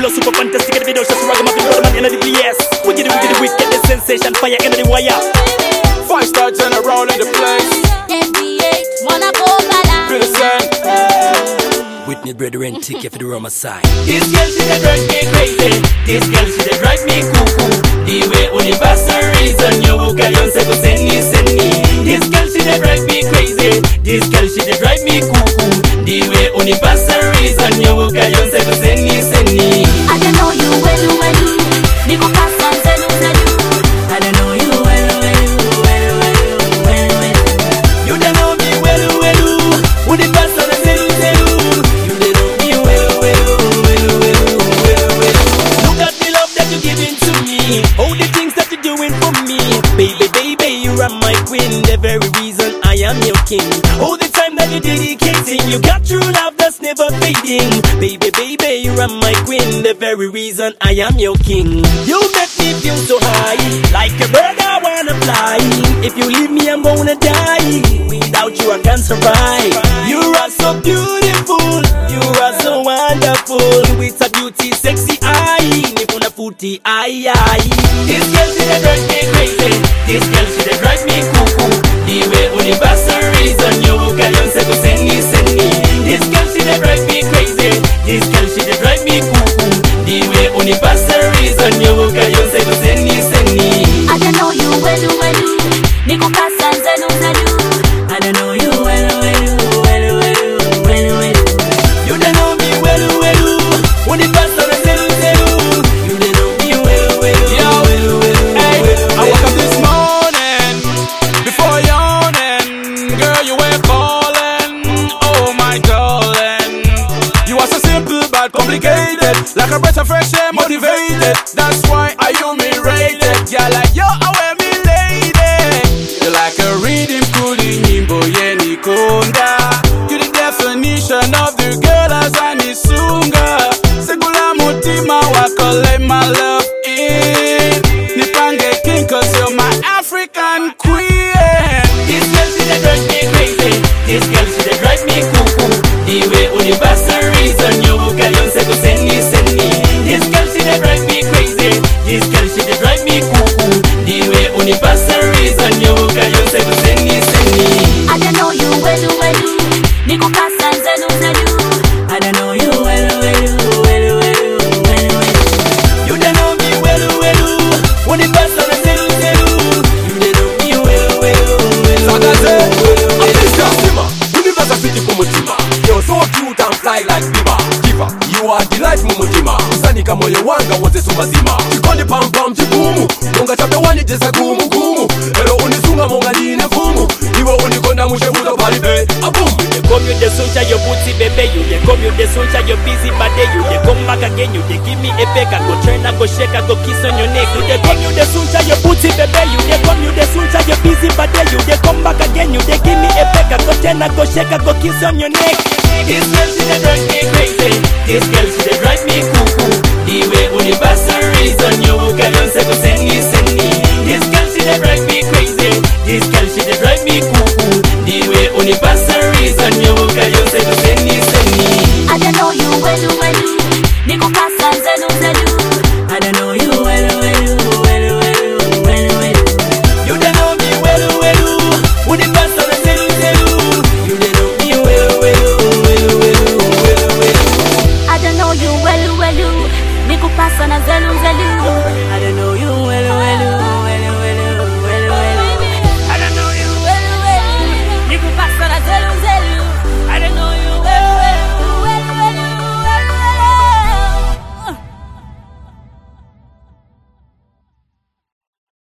flow super fantastic. The video shots ragamuffin, brother man in the place. Wicked, wicked, wicked, the sensation, fire in the wire. Five star general in the place. NBA, Monaco, Gala. Feel the same. Whitney brethren, ticket for the Roma side. This girl, she dey drive me crazy. This girl, she dey drive me cuckoo. The way universal reason you book a young go send me, send me. This girl, she dey drive me crazy. This girl, she dey drive me cuckoo. The way universal reason you book a young go send me, send me. I don't know you well, well. Niko kasa zelu, zelu. I don't know you well, well, well, well, well, well. You don't know me well, well. Universal zelu, zelu. You don't know me well, well, well, well, well, well. Look at the love that you're giving to me. All the things that you're doing for me. Baby, baby, you are my queen. The very reason I am your king. All the time that you're dedicating. You got true love that's never fading. Baby, baby, you are my queen. The very reason I am your king. You make me feel so high. Like a bird, I wanna fly. If you leave me, I'm gonna die. Without you, I can't survive. You are so beautiful. You are so wonderful. With a beauty, sexy eye. Nipuna futi, eye, eye. This girl, she dey drive me crazy. This girl, she dey drive me cuckoo. The way universal reason you can you say go send me, send me. This girl, she dey drive me crazy. This girl, she dey drive me cuckoo. The way universal reason you can you say go send me, send me. I don't know you well, well. Niko kasa zelu, zelu. I don't know you well, well, well, well, well, well. You don't know me well, well. Universal zelu, zelu. You don't know me well, well, Yo, well, well, hey, well, I woke well. up this morning before yawning. Girl, you were calling. Oh my darling, you are so simple but complicated. Like a breath of fresh air, motivated. That's why I you me rated. Yeah, like yo, I wear me lady. You're like a reading cooling nyimbo yeni konda. You the definition of the girl as I nisunga. Segula mutima wako let my love in. Nipange king cause you're my African queen. This girl she dey drive me crazy. This girl she dey drive me cuckoo. The way universal reason you can you say go send me, send me. This girl she dey drive me crazy. This girl she dey drive me cuckoo. The way universal reason you can you say go send me, send me. I don't know you well, well. Niko kasa zelu, zelu. I don't know you well, well, well, well, well, well. You don't know me well, well. Universal zelu, zelu. You don't know me well, well, well, Sagaze, well, well, well. Sima, universe city kumutima You're so cute and fly like diva Diva, you are delight mumutima Usanika moyo wanga wote sumazima Chikondi pam pam chigumu Munga chape wani jesa gumu gumu Ero unisunga munga line fumu Iwe unikonda mushe muda palibe Abum They come you the suncha your booty baby you they come you the suncha your busy body you they come back again you they give me a peck I go turn I go shake I go kiss on your neck you they come you the suncha your booty baby you they come you the suncha your busy body you they come back again you they give me a peck I go turn I go shake I go kiss on your neck This girl she dey drive me crazy This girl she dey drive me cuckoo The way universal reason you can you say go send me send me This girl she dey drive me crazy This girl she dey drive me cuckoo The way universal reason you can you say go send me send me I don't know you well, well. Niko kasa zelu, zelu. I don't know you well well well well well well You don't know me well well Universal zelu zelu You don't know me well well well well well well I don't know you well, well. Niko kasa na zelu, zelu.